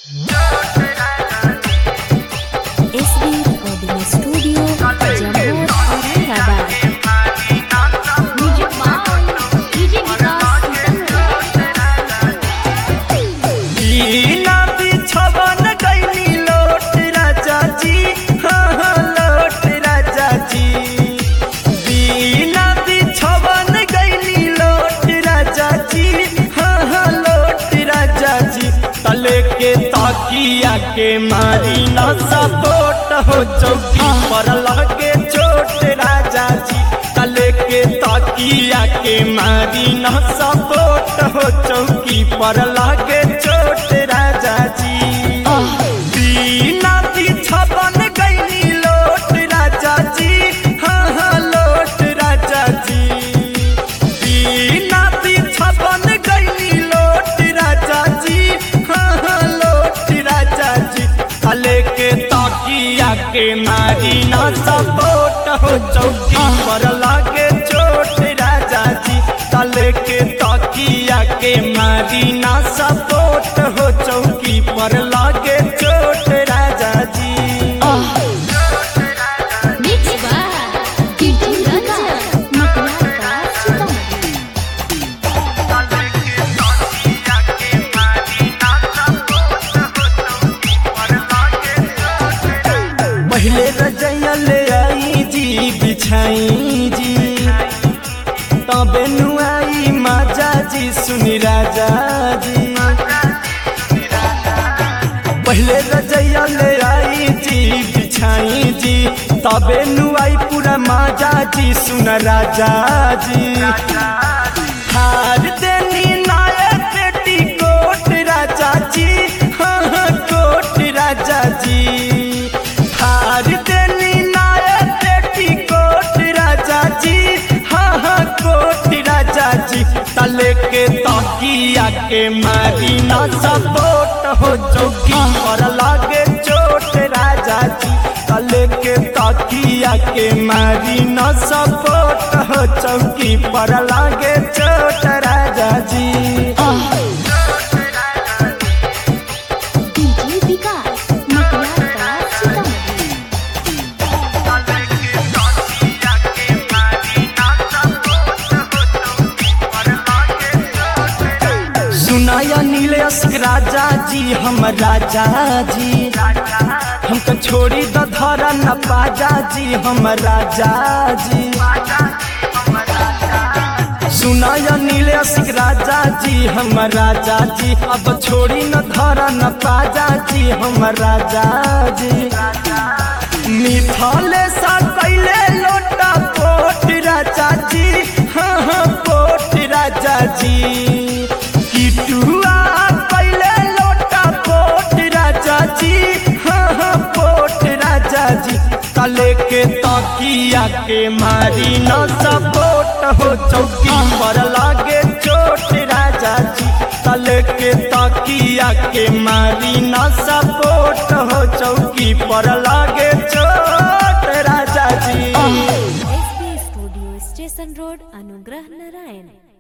SB recording studio Jammu Aurangabad music by DJ Vikas बिना बिछवन गईली लोट राजा जी हाँ हाँ लोट राजा जी बिना बिछवन गईली लोट राजा जी हाँ हाँ लोट राजा जी तले के ताकिया के मारी ना सपोट हो चौकी पर लगे चोट राजा जी तले के ताकिया के मारी ना सपोट हो चौकी पर लगे चोट राजा जी बिना बिछवन गईली लोट राजा जी हाँ हाँ लोट राजा जी बिना बिछवन गईली लोट राजा जी हाँ हाँ लोट राजा जी तले के तकिया के मारी ना सपोट हो चौकी पर लागे चोट राजा जी तले के तकिया के मारी ना सपोट हो चौकी पर लागे चोट राजा जी मिक्स बाय डीजे विकास मकवार का सीतामढ़ी पहले रजैया ले आई जी बिछाई जी तबे नुआई माजा जी सुनी राजा जी पहले रजैया ले आई जी बिछाई जी तबे नुआई पूरा माजा जी सुन राजा जी हार देनी नायक बेटी कोट राजा जी हाँ हाँ कोट राजा जी हार देनी नायक बेटी कोट राजा जी हाँ हाँ कोट राजा जी तले के तकिया के मारी ना सपोट हो चौकी पर लागे चोट राजा जी तले के तकिया के मारी ना सपोट हो चौकी पर लागे चोट राजा जी डीजे विकास मकवार का सीतामढ़ी सुनाया नीलेश राजा जी हम राजा जी हमको छोड़ी द धरा न पाजा जी हम राजा जी सुनाया नीलेश राजा जी हम राजा जी अब छोड़ी न धरा न पाजा जी हम राजा जी मिथाले सा कैले लोटा पोट राजा जी हाँ हाँ पोट राजा जी किटुआ कैले लोटा पोट राजा जी हाँ हाँ पोट राजा जी तले के तकिया के मारी न सपोट हो चौकी पर लागे चोट राजा जी तले के तकिया के मारी न सपोट हो चौकी पर लागे चोट राजा जी एसबी स्टूडियो स्टेशन रोड अनुग्रह नारायण